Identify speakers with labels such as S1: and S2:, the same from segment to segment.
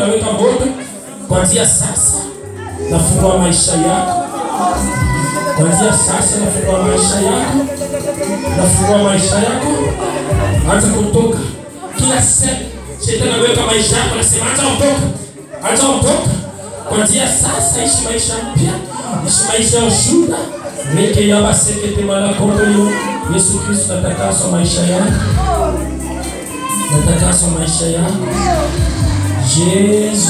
S1: naweka moto kuanzia sasa, nafungua maisha yako kuanzia sasa, nafungua maisha yako, nafungua maisha yako, anza kutoka kila sehemu. Shetani anaweka maisha yako, nasema anza ondoka, anza ondoka kuanzia sasa, ishi maisha mpya, ishi maisha ya ushuhuda. Meke yaba sekete malakotoyo. Yesu Kristo, natakaswa maisha yako, natakaswa maisha yako. Yesu,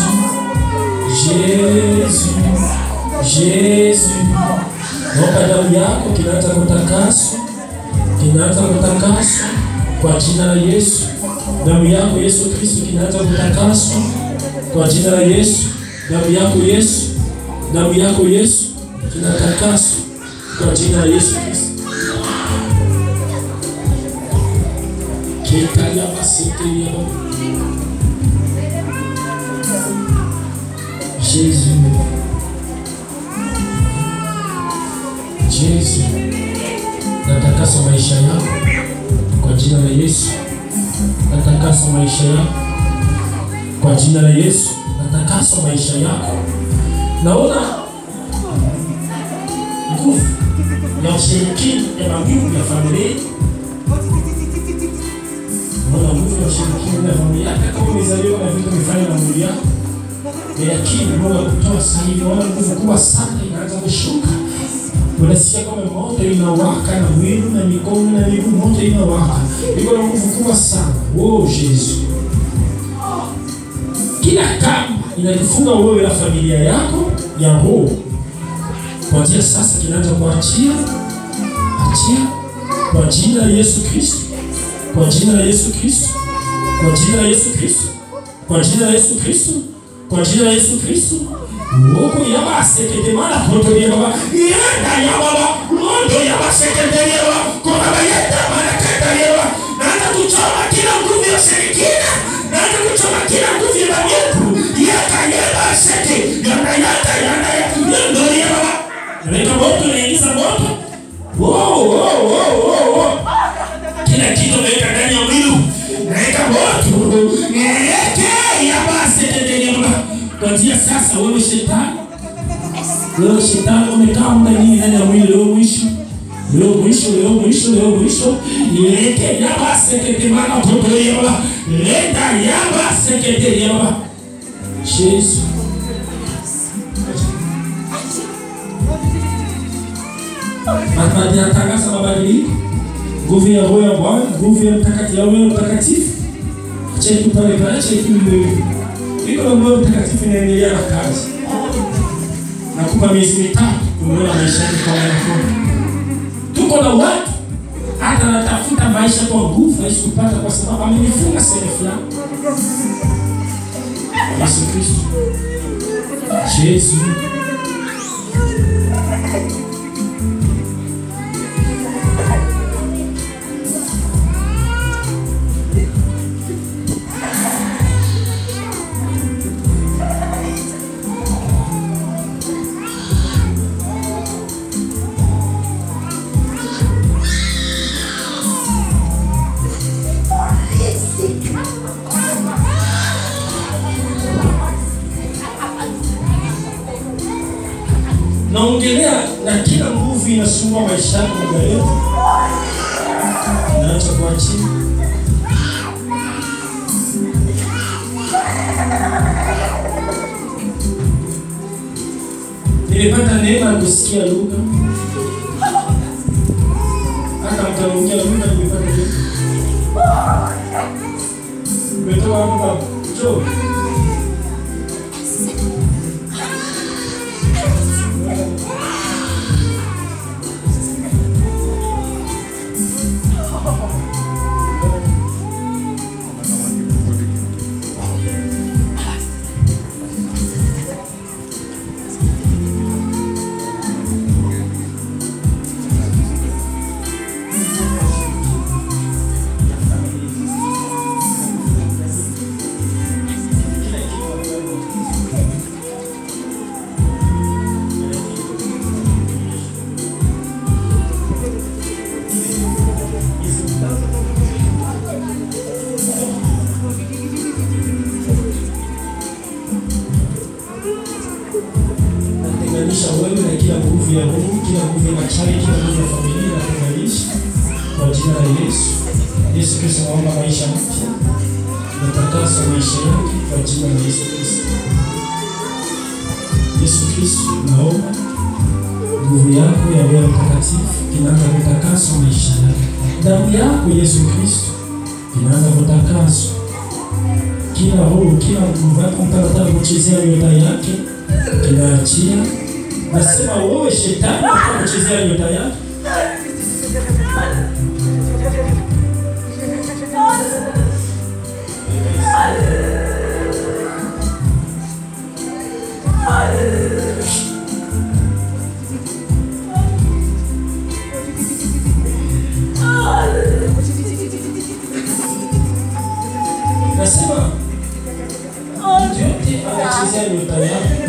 S1: Yesu, Yesu, naomba damu yako kinaanza kutakaswa, kinaanza kutakaswa kwa jina la Yesu. Damu yako Yesu Kristo kinaanza kutakaswa kwa jina la Yesu. Damu yako Yesu, damu yako Yesu kinatakaswa kwa jina la Yesu Kristo. Kekaya basete ya Jésus. Yesu, natakasa maisha yako kwa jina la Yesu. Natakasa maisha yako kwa jina la Yesu. Natakasa maisha yako. Naona nguvu ya ushirikina ya magumu ya familia. Naona nguvu ya ushirikina ya familia yako, kama umezaliwa na vitu vifanya na mwili yako lakini Mungu akutoa sasa hivi, naona nguvu kubwa sana inaanza kushuka. Unasikia kama moto inawaka na mwili na mikono na miguu, moto inawaka, iko na nguvu kubwa sana. Oh Yesu, kila kamba inakufunga wewe na familia yako ya roho, kuanzia sasa kinaanza kuachia, achia kwa jina la Yesu Kristo, kwa jina la Yesu Kristo, kwa jina la Yesu Kristo, kwa jina la Yesu Kristo kwa jina la Yesu Kristo. Mungu yaba sekete mala poto yaba yenda yaba mondo yaba sekete yaba kwa baba yenda mala kata yaba naanza kuchoma kila nguvu ya shirikina, naanza kuchoma kila nguvu ya majepu yaka yaba seke yanda yanda yanda yanda yaba Naweka moto naingiza moto. Wow, wow, wow, wow, wow. Kila kitu naweka ndani ya mwili. Naweka moto. Niweke yaba sekete yaba Kuanzia sasa wewe shetani, wewe shetani umekaa muda nyingi ndani ya mwili, leo mwisho, leo mwisho, leo mwisho, leo mwisho. Lete yaba sekete mana toto yaba, leta yaba sekete yaba. Yesu. Atatangaza mabadiliko, nguvu ya Roho ya Bwana, nguvu ya mtakatifu, ya Roho Mtakatifu. Acha tu pale pale, acha tu iko na Roho Mtakatifu inaendelea na kazi. Nakupa miezi mitatu kuona maisha yako kama yako. Tuko na watu hata natafuta maisha kwa nguvu hawezi kupata kwa sababu amenifunga sehemu fulani. Yesu Kristo. Yesu. naongelea na kila nguvu inasumbua maisha yako muda yote, naacha kuachia. Nilipata neema ya kusikia lugha, hata mtaongea lugha. Nimepata neema. Umetoka wapi baba? Njoo. natenganisha wewe na kila nguvu ya Mungu, kila nguvu ya machawi, kila nguvu ya familia natenganisha kwa jina la Yesu. Yesu Kristo, naomba maisha mpya, natakasa maisha yake kwa jina la Yesu Kristo. Yesu Kristo, naomba nguvu yako ya Roho Mtakatifu inaanza kutakaswa maisha yake. Damu yako Yesu Kristo inaanza kutakaswa kila roho, kila nguvu yako mtakatifu kuchezea nyota yake kinaachia. Nasema wewe shetani unataka kuchezea nyota yake, nasema mtu yote anachezea nyota yake.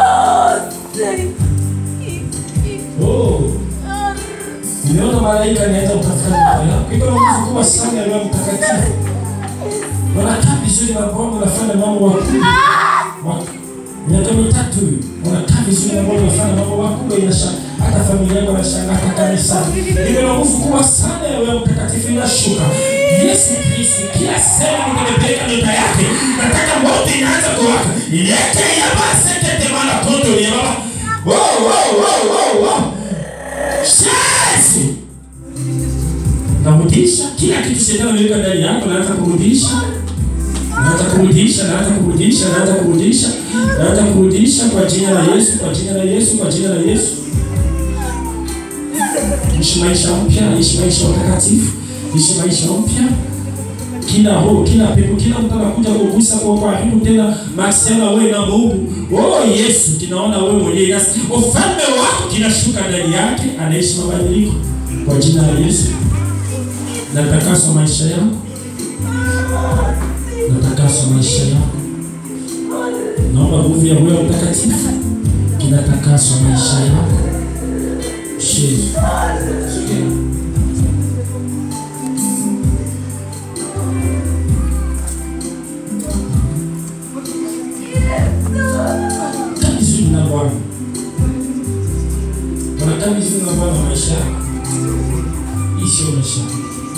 S1: Oh, Nimeona malaika anaenda kutafuta nyumba yako. Iko na nguvu kubwa sana ya Roho Mtakatifu. Wanakaa vizuri na Bwana, wanafanya mambo makubwa. Wa- Miaka mitatu hiyo wanakaa vizuri na Bwana, wanafanya mambo makubwa, inashangaa hata familia yako inashangaa, hata kanisa. Iko na nguvu kubwa sana ya Roho Mtakatifu inashuka. Yesu Kristo, kila sehemu nimepeleka nyota yake, nataka moto inaanza kuwaka. Ilete ya basi tete mara toto ya baba. Wow, wow, wow, wow, wow. Yesu! Narudisha kila kitu shetani ameweka ndani yako, naanza kurudisha, naanza kurudisha, naanza kurudisha, naanza kurudisha, naanza kurudisha kwa jina la Yesu, kwa jina la Yesu, kwa jina la Yesu. Ishi maisha mpya, ishi maisha utakatifu, ishi maisha mpya. Kila roho, kila pepo, kila mtu anakuja kugusa kwa karibu tena, masema wewe na Mungu. Oh Yesu, tunaona wewe mwenyewe nasi. Ufalme wako kinashuka ndani yake, anaishi mabadiliko kwa jina la Yesu. Natakaswa maisha yako, natakaswa maisha yako. Naomba nguvu ya Roho Mtakatifu kinatakaswa maisha yako. Yesu. Kaa vizuri na Bwana. Unakaa vizuri na Bwana maisha yako. Hii sio maisha yako.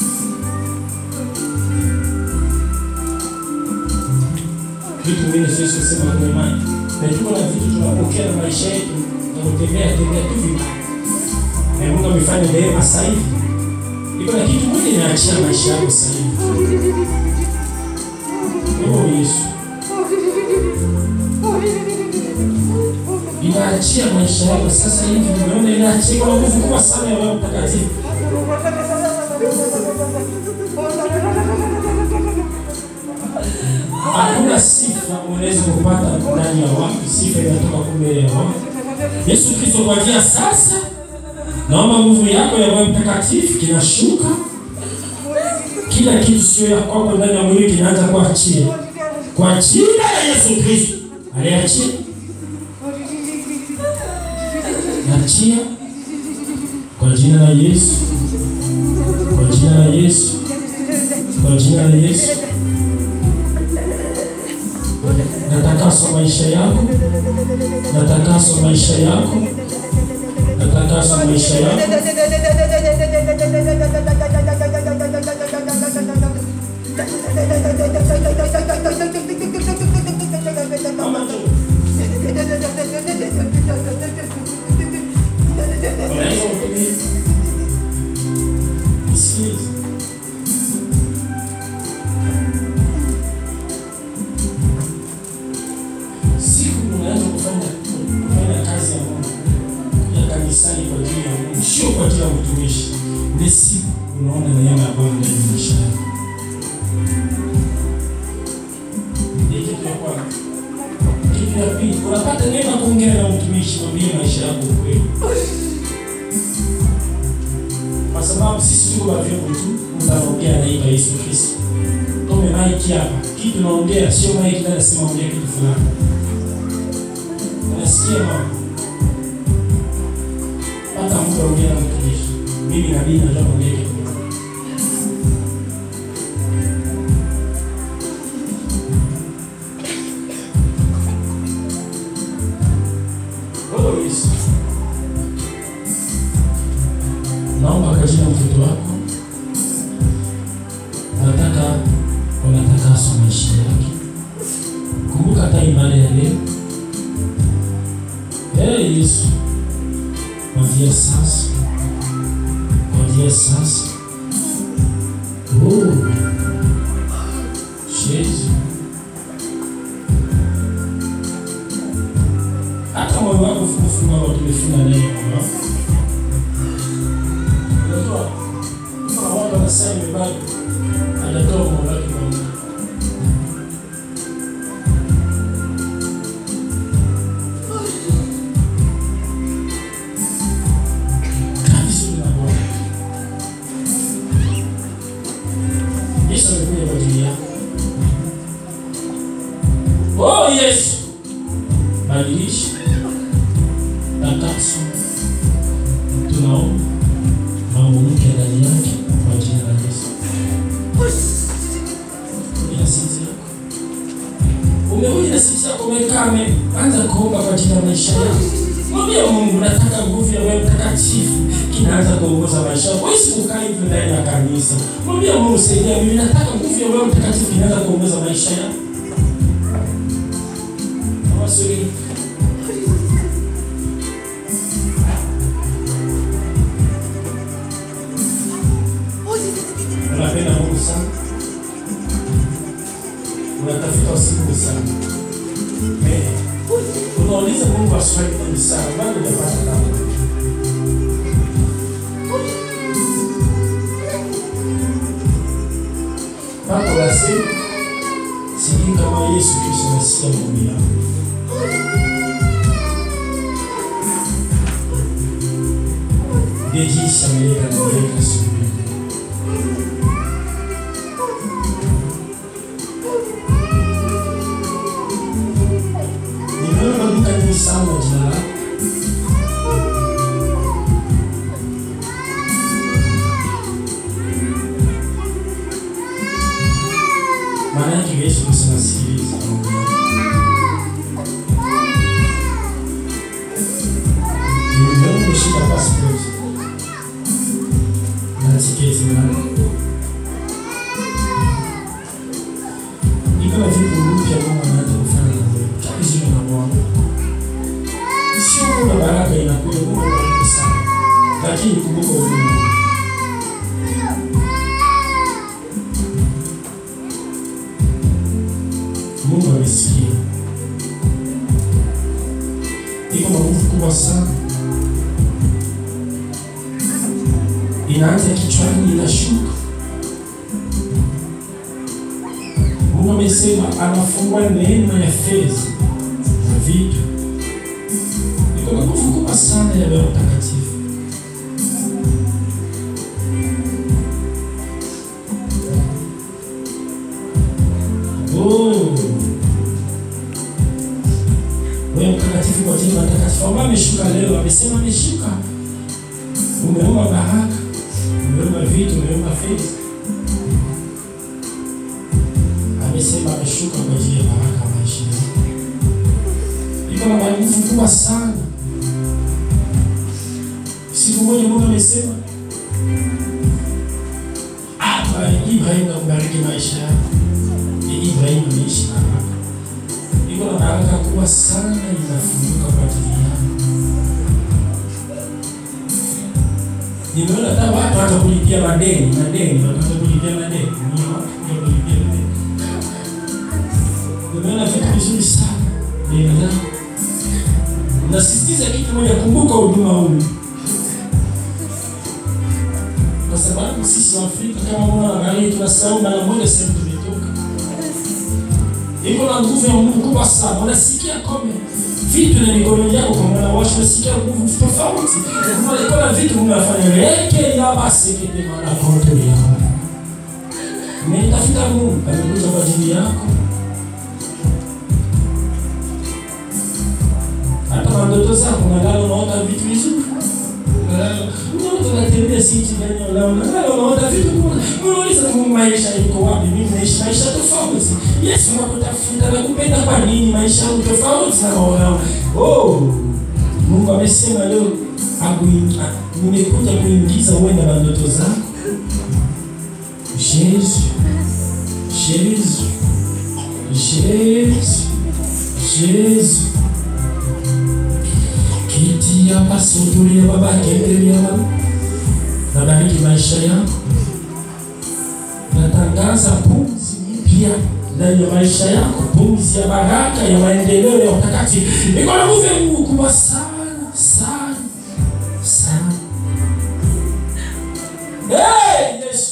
S1: Vitu vingine siwezi kusema kwa imani. Najua na vitu tunapokea na maisha yetu na kutembea tembea tu vibaya. Na Mungu amefanya neema sasa hivi. Iko na kitu moja inaachia maisha yako sasa hivi. Oh Yesu. Inaachia maisha yako sasa hivi. Unaona inaachia kwa nguvu kubwa sana ya Roho Mtakatifu. Hakuna sifa unaweza kupata ndani ya watu. Sifa inatoka kumbe ya watu. Yesu Kristo kuanzia sasa, naomba nguvu yako ya Roho Mtakatifu kinashuka. Kila kitu sio ya kwako ndani ya mwili kinaanza kuachia kwa jina la Yesu Kristo. Aliachia, achia kwa jina la Yesu, kwa jina la Yesu, kwa jina la Yesu. Natakaswa maisha yako, natakaswa maisha yako, natakaswa maisha yako. Mama tu, unaweza kutumia. Nisikilize. Siku unaanza kufanya kufanya kazi ya Mungu ya kanisani kwa ajili ya Mungu, sio kwa ajili ya utumishi. Ni siku unaona neema ya Bwana ndani ya maisha yako. Ni kitu ya kwanza. Kitu ya pili, unapata neema ya kuongea na mtumishi, mwambie maisha yako ukweli, kwa sababu sisi tuko wa vyombo tu, mtaongea naitwa Yesu Kristo. Tome maiki hapa, kitu naongea sio maiki ndio nasema ongea kitu fulani. Unasikia mama? Hata mtu ongea na mtumishi. Mimi nabii najua kuongea kitu. Oh Yesu. Naomba kwa jina la mtoto wako, nataka unataka asomeshe yake. Kumbuka hata ibada ya leo. Hey Yesu, kuanzia sasa, kuanzia sasa, oh, Yesu, hata moyo wako funga wa tumefunga neno Baba. Unajua kuna watu wanasema bado hajatoa moyo wake kwa Mungu. Kabisa na Bwana. Yesu amekuja kwa ajili yako. Oh Yesu, badilisha takaso, tunaomba mambo mpya ndani yake kwa jina la Yesu. Ila sisi yako umekuja na sisi yako umekaa anza kuomba kwa ajili ya maisha yako. Mwambie Mungu, nataka nguvu ya wewe mtakatifu kinaanza kuongoza maisha yako. Wewe usikaa hivi ndani ya kanisa. Mwambie Mungu, saidia mimi, nataka nguvu ya wewe mtakatifu inaanza kuongoza maisha yangu. Awasuri. Unapenda Mungu sana. Unatafuta usiku sana. Eh. Unauliza Mungu maswali mengi sana, bado hujapata kama. Papa unasema sijui kama Yesu Kristo anasikia maombi yako. Ndiye jinsi ameleta na kuleta suluhu. Nimeona maduka nyingi sana jina lako. Maana yake Yesu Kristo anasikiliza maombi yako. Nimeona umeshika passport na tiketi mlango. Ni kama vitu mpya Mungu anaanza kufanya na wewe. Kabisa na Bwana. Sio kuna baraka inakuja Mungu anakupa sana. Lakini kumbuka huduma. Mungu amesikia. Iko na nguvu kubwa sana. Inaanza kichwani inashuka. Mungu amesema anafungua neema ya fedha na vitu. Iko na nguvu kubwa sana ya Roho Mtakatifu. Oh. Roho Mtakatifu kwa jina la Mtakatifu ambaye ameshuka leo, amesema ameshuka. Umeomba baraka, umeomba vitu, umeomba fedha. Amesema ameshuka kwa ajili ya baraka ya maisha yako. Iko na nguvu kubwa sana. Siku moja Mungu amesema hapa Ibrahim akubariki maisha yako. Ni Ibrahim ameishi na baraka. Iko na baraka kubwa sana inafunguka kwa ajili yako. Nimeona hata watu hata kulipia madeni, madeni, watu kulipia madeni. Ni watu kulipia madeni. Nimeona vitu vizuri sana. Nina nasisitiza kitu moja, kumbuka huduma huu, kwa sababu sisi wa Afrika kama mwana angalia, tunasahau mara moja sehemu tumetoka. Iko na nguvu ya Mungu kubwa sana. Unasikia kome vitu na mikono yako kwa mwana washo, unasikia nguvu tofauti. Kuna iko na vitu mnafanya leke ya basi kete mara kote ya Nimetafuta Mungu amekuja kwa ajili yako. Hata watoto zako nadhani unaota vitu vizuri. Unaona unatembea sisi ndani ya lao. Nadhani unaota vitu kuna. Unauliza Mungu maisha iko wapi? Mimi naishi maisha tofauti. Yesu anakutafuta na kupenda kwa nini maisha yangu tofauti na wao. Oh. Mungu amesema leo akuingi- a- nimekuja kuingiza uende na ndoto zako. Yesu, Yesu, Yesu, Yesu. Kiti ya pasutuli ya baba kendeli ya baba. Nabariki maisha yako. Natangaza pumzi mpya ndani ya maisha yako, pumzi ya baraka, ya maendeleo, ya utakatifu. Iko na nguvu ya Mungu kubwa sana sana sana. Hey, Yesu.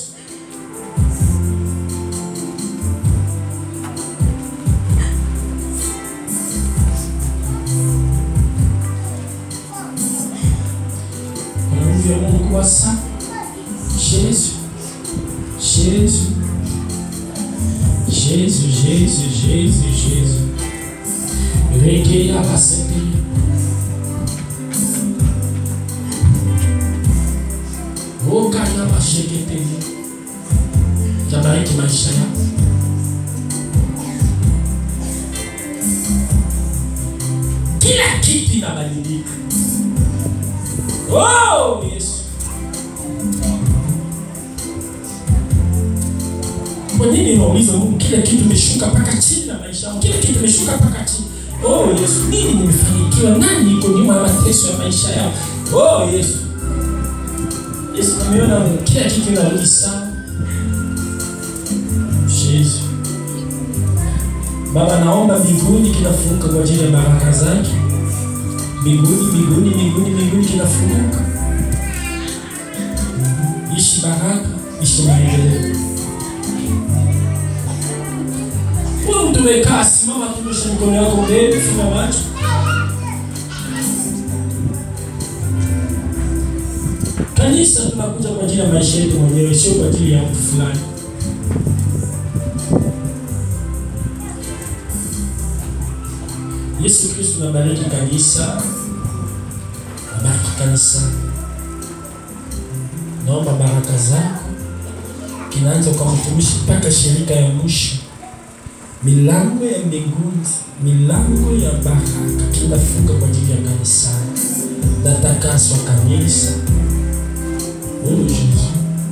S1: Kuna nguvu ya Mungu kubwa sana. Yesu. Jésus, Jésus, Jésus, Jésus, Jésus. Regueia a sempre. Okanaba sheketele. Tabariki maisha yako. Kila kitu inabadilika. Oh, Yesu. Kwa nini unauliza Mungu kila kitu imeshuka mpaka chini na maisha yangu? Kila kitu imeshuka mpaka chini. Oh Yesu, nini nimefanikiwa? Nani iko nyuma ya mateso ya maisha yao? Oh Yesu. Yesu ameona kila kitu inarudi sawa. Yesu. Baba naomba mbinguni kinafunguka kwa ajili ya baraka zake. Mbinguni, mbinguni, mbinguni, mbinguni kinafunguka. Ishi baraka, ishi maendeleo. Wewe mtu umekaa, simama, tunyosha mikono yako mbele, funga macho. Kanisa tunakuja kwa ajili ya maisha yetu mwenyewe, sio kwa ajili ya mtu fulani. Yesu Kristo nabariki kanisa, nabariki kanisa, naomba baraka zako kinaanza kwa mtumishi mpaka shirika ya mwisho milango ya mbinguni, milango ya baraka kinafunga kwa ajili ya kanisa. Natakaswa kanisa. Oh Yesu,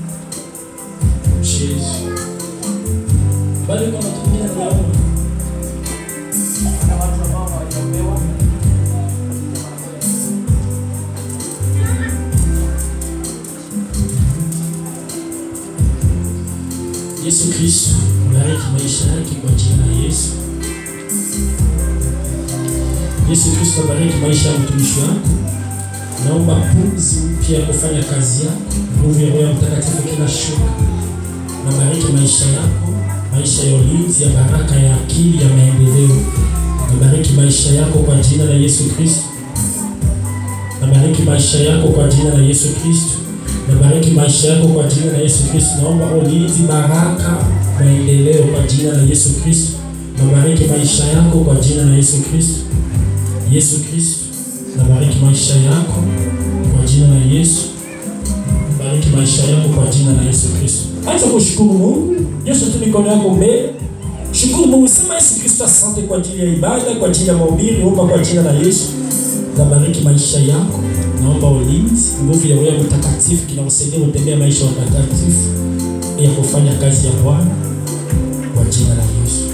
S1: Yesu, bali kwa natumia neno
S2: Kuna watu ambao hawajaombewa
S1: Yesu Kristo, bariki maisha yake kwa jina la Yesu. Yesu Kristo, bariki maisha ya mtumishi wako. Naomba pumzi mpya ya kufanya kazi yako, nguvu ya Roho Mtakatifu kila shuka. Nabariki maisha yako, maisha ya ulinzi, ya baraka, ya akili, ya maendeleo. Nabariki maisha yako kwa jina la Yesu Kristo. Nabariki maisha yako kwa jina la Yesu Kristo. Nabariki maisha yako kwa jina la Yesu Kristo. Naomba ulinzi, baraka, maendeleo kwa jina la Yesu Kristo. Nabariki maisha yako kwa jina la Yesu Kristo. Yesu Kristo, nabariki maisha yako kwa jina la Yesu. Bariki maisha yako kwa jina la Yesu Kristo. Acha kushukuru Mungu. Yesu tu mikono yako mbele. Shukuru Mungu, sema Yesu Kristo, asante kwa ajili ya ibada, kwa ajili ya mahubiri, omba kwa jina la Yesu. Nabariki maisha yako. Naomba ulinzi, nguvu ya Roho Mtakatifu kinakusaidia kutembea maisha matakatifu ya kufanya kazi ya Bwana kwa jina la Yesu.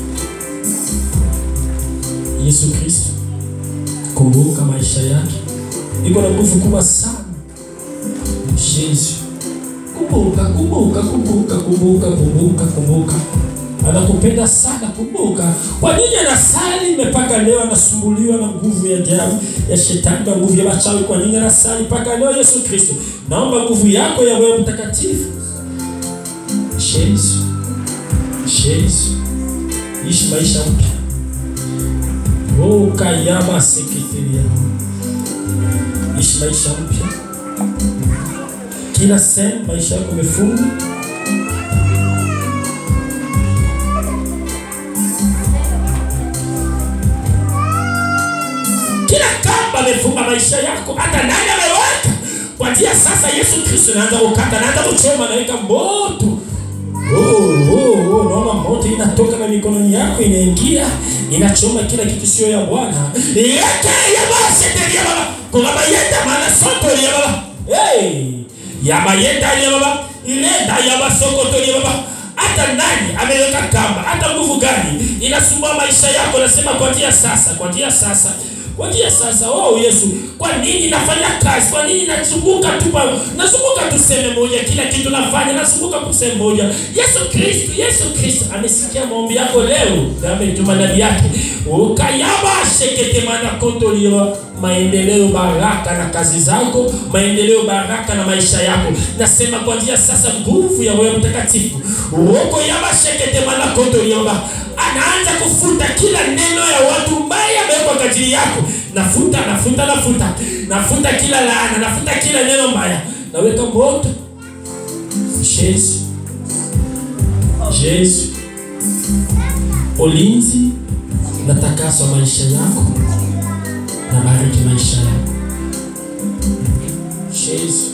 S1: Yesu Kristo, kumbuka maisha yake, iko na nguvu kubwa sana. Yesu, kumbuka, kumbuka, kumbuka, kumbuka, kumbuka, kumbuka anakupenda sana. Kumbuka kwa nini anasali mpaka leo, anasumbuliwa na nguvu ya ajabu ya shetani na nguvu ya machawi. Kwa nini anasali mpaka leo? Yesu Kristo, naomba nguvu yako ya Roho Mtakatifu. Yesu, Yesu, ishi maisha mpya. Oh, kayama seketeria, ishi maisha mpya. Kila sehemu maisha yako imefungwa kila kamba amefunga maisha yako, hata nani ameweka kwanzia sasa. Yesu Kristo naanza kukata, naanza kuchoma, naweka moto. Oh, oh, oh, unaona moto inatoka na mikononi yako inaingia inachoma kila kitu sio ya Bwana. Yeke ya basi ya baba. Kuna mayenda maana soto ya baba. Hey! Ya mayenda ya baba. Ilenda ya basoko to ya baba. Hata nani ameweka kamba, hata nguvu gani inasumbua maisha yako, nasema kuanzia sasa, kuanzia sasa Wajia sasa, oh Yesu, kwa nini nafanya kazi? Kwa nini nazunguka tu pa nazunguka tu sehemu moja, kila kitu nafanya nazunguka tu sehemu moja. Yesu Kristo, Yesu Kristo amesikia maombi yako leo, ametuma nabii yake ukayaba shekete mana koto liwa maendeleo, baraka na kazi zako, maendeleo, baraka na maisha yako. Nasema kuanzia sasa, nguvu ya Roho Mtakatifu uoko yaba shekete mana koto liwa anaanza kufuta kila neno ya watu mbaya amewekwa kwa ajili yako. Nafuta, nafuta, nafuta, nafuta kila laana, nafuta kila neno mbaya, naweka moto. Yesu, Yesu, ulinzi na takaso maisha yako, na bariki maisha yako. Yesu,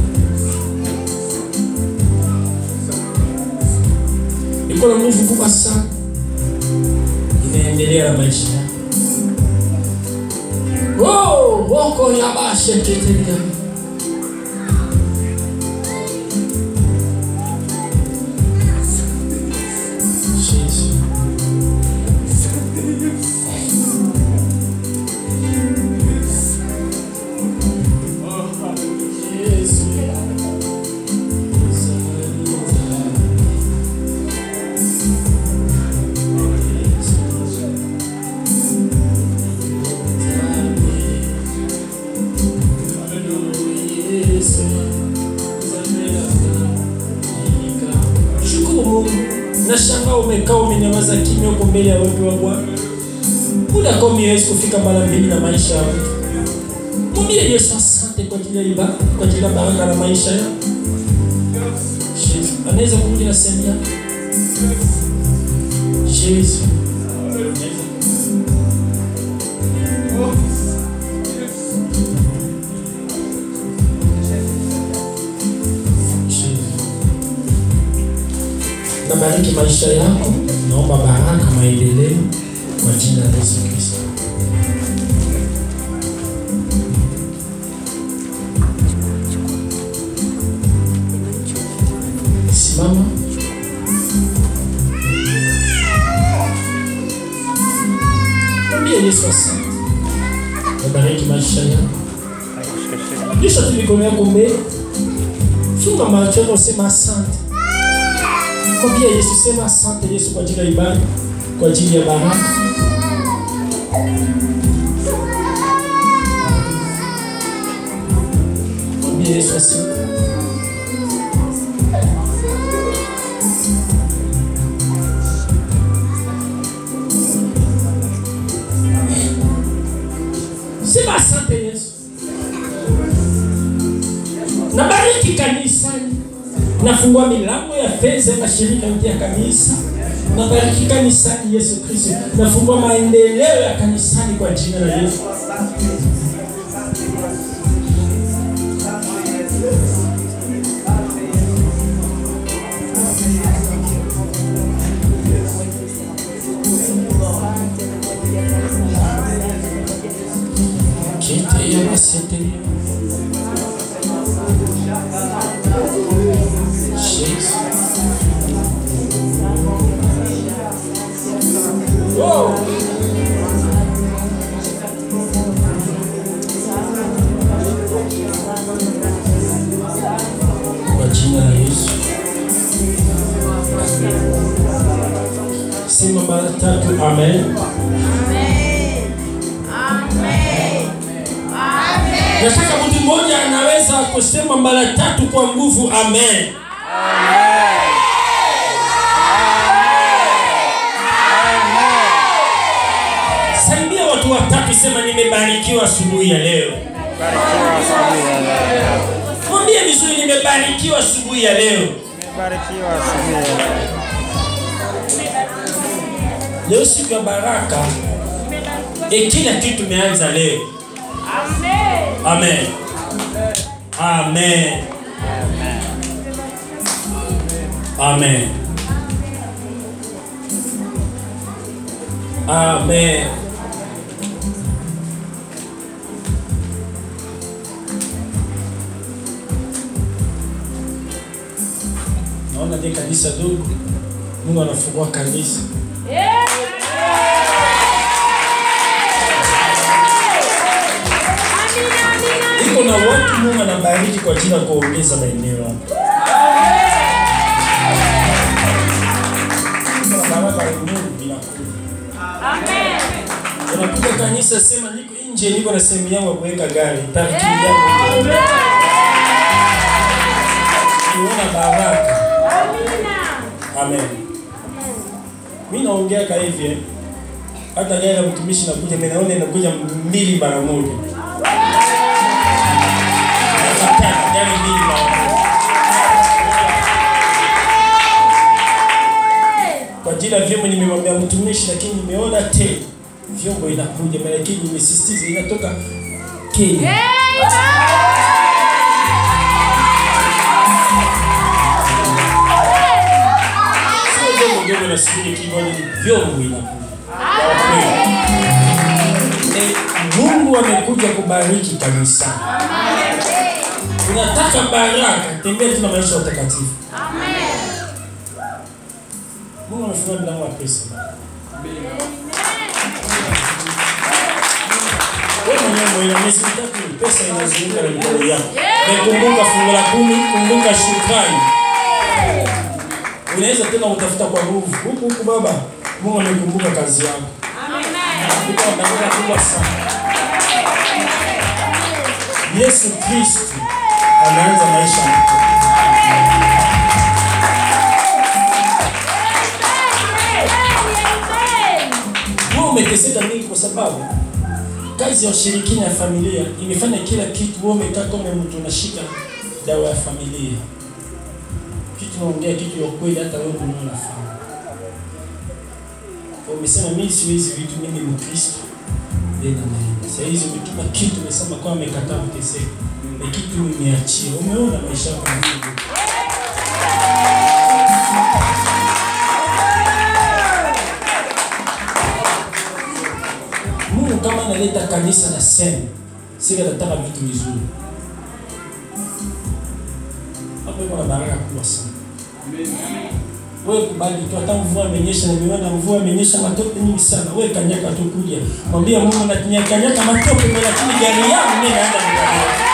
S1: iko na nguvu kubwa sana inaendelea na maisha yako. Oh, woko ya bashe tetelia. Jesus. Yesu. Shukuru Mungu. Nashangaa umekaa umenyamaza kimya huko mbele ya watu wa Bwana. Muda komi Yesu kufika mara mbili na maisha yako. Mwambie Yesu asante kwa ajili ya ibada, kwa ajili ya baraka na maisha yako. Yesu. Anaweza kurudi na sehemu yako. Yesu. Nabariki maisha yako, naomba baraka, maendeleo kwa jina la Yesu Kristo. Simama. Mwambie Yesu asante. Nabariki maisha yako. Kisha tu mikono yako mbele. Funga macho yako, sema asante. Mwambie Yesu, sema asante Yesu kwa ajili ya ibada, kwa ajili ya baraka. Mwambie Yesu asante. Sema asante Yesu. Nabariki kanisani. Nafungua milango ya fedha ya mashirika yote ya kanisa. Nabariki kanisani Yesu Kristo. Nafungua maendeleo ya kanisani kwa jina la Yesu. Kete ya masete ya. Jesus. Whoa. Kwa jina la Yesu. Sema mara tatu amen. Nataka mtu mmoja anaweza kusema mara tatu kwa nguvu amen. Salimia watu watatu, sema nimebarikiwa asubuhi ya leo.
S2: Barikiwa asubuhi ya leo.
S1: Mwambie vizuri, nimebarikiwa asubuhi ya leo.
S2: Barikiwa asubuhi ya leo.
S1: Leo siku ya baraka, e, kila kitu imeanza leo. Amen. Amen. Amen. Amen. Naona ni kanisa dogo. Mungu anafungua kanisa. Iko na watu Mungu anabariki kwa ajili ya kuongeza maeneo hapo. Kuna baraka ya Mungu inakuja. Unakuja kanisa sema niko nje niko na sehemu yangu ya kuweka gari. Parking yangu. Unaona baraka. Amen. Mimi naongea ka hivi eh. Hata gari la mtumishi nakuja mimi naona inakuja mbili mara moja. Nataka gari mbili mara moja. Kwa ajili ya vyombo nimemwambia mtumishi, lakini nimeona te vyombo inakuja, lakini nimesisitiza inatoka Kenya. Sio vyombo vyombo nasubiri kibali, ni vyombo inakuja. Ya kweli. Eh, Mungu amekuja kubariki kanisa. Unataka baraka, tembea tuna maisha ya utakatifu. Mungu anafungua milango ya pesa. Wewe mwenyewe mwenye miezi mitatu pesa inazunguka na mikono yako. Kumbuka fungu la kumi, kumbuka shukrani. Unaweza tena utafuta kwa nguvu. Huku huku baba, Mungu amekumbuka kazi yako. Anakupa baraka kubwa sana. Yesu Kristo anaanza maisha mpya. Wewe umeteseka nini kwa sababu kazi ya ushirikina ya familia imefanya kila kitu. Wewe umekaa kama mtu unashika dawa ya familia, kitu naongea kitu ya kweli, hata wewe mwenyewe unafahamu. Kwa Umesema mimi siwezi vitu, mimi ni Mkristo tena naenda. Sasa hizi umetuma kitu, umesema kwa amekataa kuteseka, na kitu nimeachia. Umeona maisha yako yanavyo. Mungu kama analeta kanisa na sema, sisi tunataka vitu vizuri. Hapo iko na baraka kubwa sana. Wewe kubali tu, hata mvua imenyesha, na nimeona mvua imenyesha matope nyingi sana. Wewe kanyaka tu kuja, mwambie Mungu na kanyaka matope, lakini gari yangu mimi naenda nikanyaka.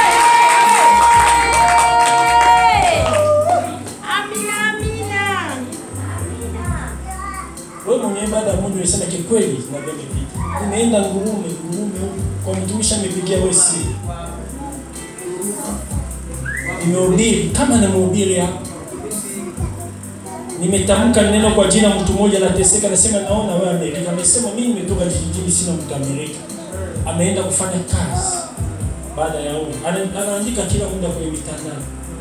S1: Wewe mwenyewe baada ya Mungu unasema kikweli na vile pita. Umeenda ngurume, ngurume huko kwa mtumishi amepigia wewe si. Nimehubiri kama na mhubiri hapa. Nimetamka neno kwa jina mtu mmoja anateseka, nasema naona wewe Amerika. Amesema mimi nimetoka kijijini, sina mtu Amerika. Ameenda kufanya kazi baada ya huko. Ana- Anaandika kila muda kwenye mitandao.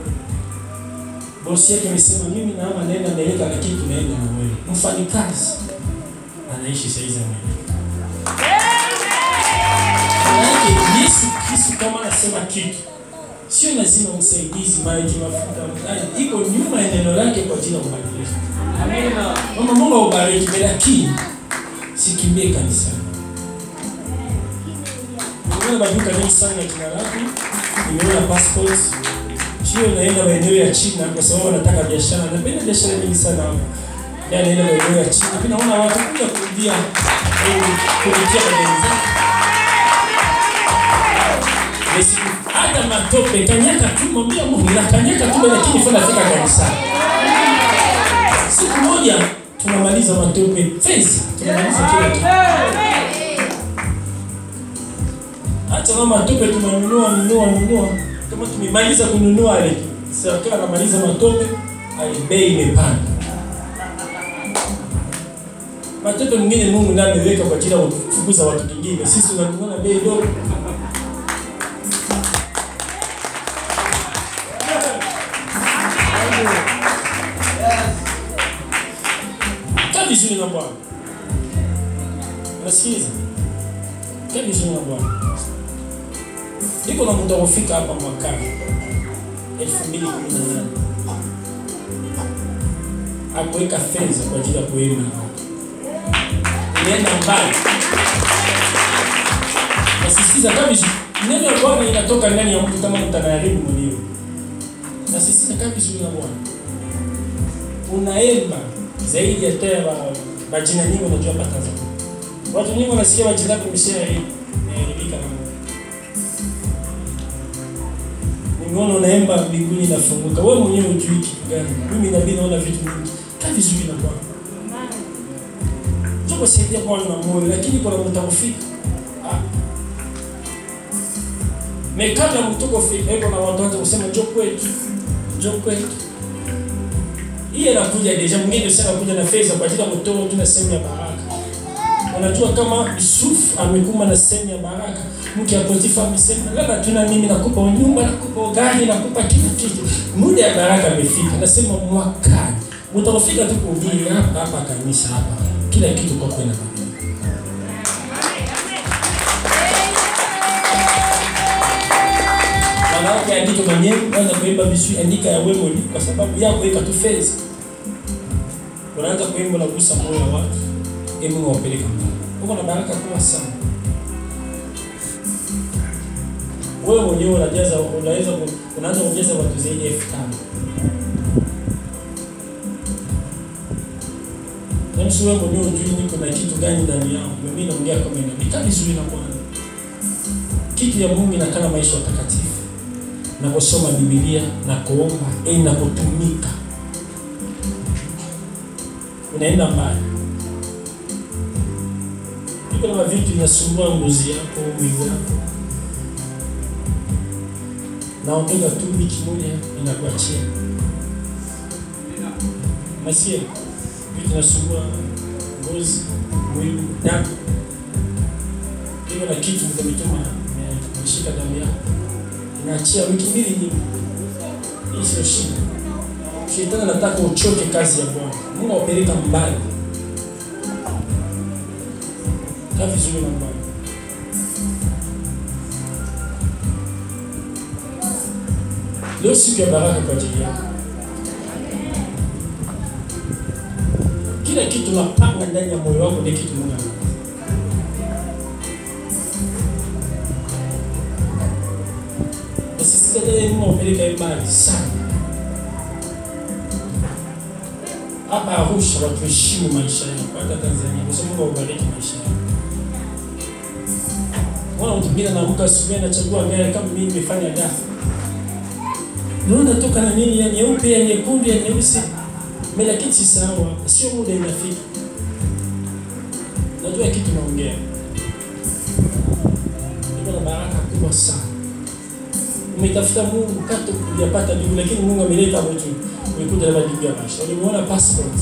S1: Bosi yake amesema mimi naama naenda Amerika, lakini tunaenda na wewe. Mfanyikazi anaishi saizi Amerika. Maanake Yesu Kristo kama anasema kitu sio lazima msaidizi, maji, mafuta, mkali. iko nyuma ya neno lake kwa ajili ya kubadilisha. Amina. Mama Mungu aubariki, lakini sikimbie kanisani. Nimeona maduka mengi sana ya kina lako, nimeona passports. Sio naenda maeneo ya China kwa sababu wanataka biashara. Napenda biashara nyingi sana hapo. Yaani naenda maeneo ya China. Pia naona watu kuja kurudia eh, kurudia magari zao. Yesu, hata matope kanyaka tu, mwambia Mungu na kanyaka tu, lakini fanya fika kanisani. Siku moja tunamaliza matope fezi, tunamaliza kila kitu. Hata kama matope tunanunua nunua nunua, kama tumemaliza kununua ile serikali anamaliza matope, ale bei imepanda. Matope mwingine Mungu ndiye ameweka kwa ajili ya kufukuza watu wengine. Sisi tunanunua bei dogo. Kaa vizuri na Bwana. Unasikiza? Kaa vizuri na Bwana. Niko na muda kufika hapa mwakani 2018. Hakuweka fedha kwa ajili ya kuenda na watu. inaenda mbali. Nasisitiza kabisa, neno la Bwana inatoka ndani ya mtu kama mtu anayaribu mwenyewe. Nasisitiza kabisa na Bwana, unaemba zaidi ya tena majina nyingi unajua hapa Tanzania. Watu nyingi wanasikia majina yako imeshaharibika na Mungu. Nimeona unaemba mbinguni inafunguka. Wewe mwenyewe hujui kitu gani. Mimi nabii naona vitu vingi. Kaa vizuri na Bwana. Njoo kusaidia Bwana na moyo lakini kuna mtu atakufika. Ah. Mekata mtoko fika hivyo na watu wote kusema njoo kwetu. Njoo kwetu. Hii inakuja deja mwingine sana kuja na fedha kwa ajili ya mtoto tu na sehemu ya baraka. Unajua kama Yusuf amekuma na sehemu ya baraka, mke wa Potifa amesema labda tuna mimi nakupa nyumba, nakupa gari, nakupa kila kitu. Muda ya baraka amefika. Nasema mwakani mtafika tu kuhubiri hapa hapa kanisa hapa, kila kitu kwa kwenda Wanawake andika mwenyewe, anza kuimba vizuri, andika ya wewe kwa sababu yako ika tu fedha. Unaanza kuimba na kugusa moyo wa watu ili Mungu awapeleke mbali. Uko na baraka kubwa sana. Wewe mwenyewe unajaza unaweza unaanza kujaza watu zaidi ya elfu tano. Na msi wewe mwenyewe unajua niko na kitu gani ndani yangu. Mimi naongea kama ina nikali vizuri na Bwana. Kitu ya Mungu inakaa maisha takatifu. Na kusoma Biblia na kuomba, eh na kutumika. Unaenda mbali. Iko na vitu vinasumbua ngozi yako, mwili wako. Naondoka tu wiki moja inakuachia. Nasikia vitu vinasumbua ngozi, mwili, damu. Iko na kitu kimetuma imeshika damu yako. Inaachia wiki mbili nyingi. Hii sio shida. Shetani anataka uchoke kazi ya Bwana. Mungu awapeleka mbali. Kaa vizuri na Bwana. Leo siku ya baraka kwa ajili yako. Kila kitu napanga ndani ya moyo wako ni kitu Mungu anataka. Nasisitiza tena Mungu awapeleke mbali sana. Hapa Arusha watu heshimu maisha yako, hata Tanzania. Kwa sababu Mungu awabariki maisha yako. Mwana mtu mwingine anaamka asubuhi anachagua gari kama mimi nimefanya gari. Naona toka na nini ya nyeupe ya nyekundu ya nyeusi. Mimi lakini si sawa, sio muda inafika. Najua kitu naongea. Niko na baraka kubwa sana. Umetafuta Mungu kato kujapata jibu, lakini Mungu ameleta mtu umekuja na majibu ya maisha. Ulimuona passport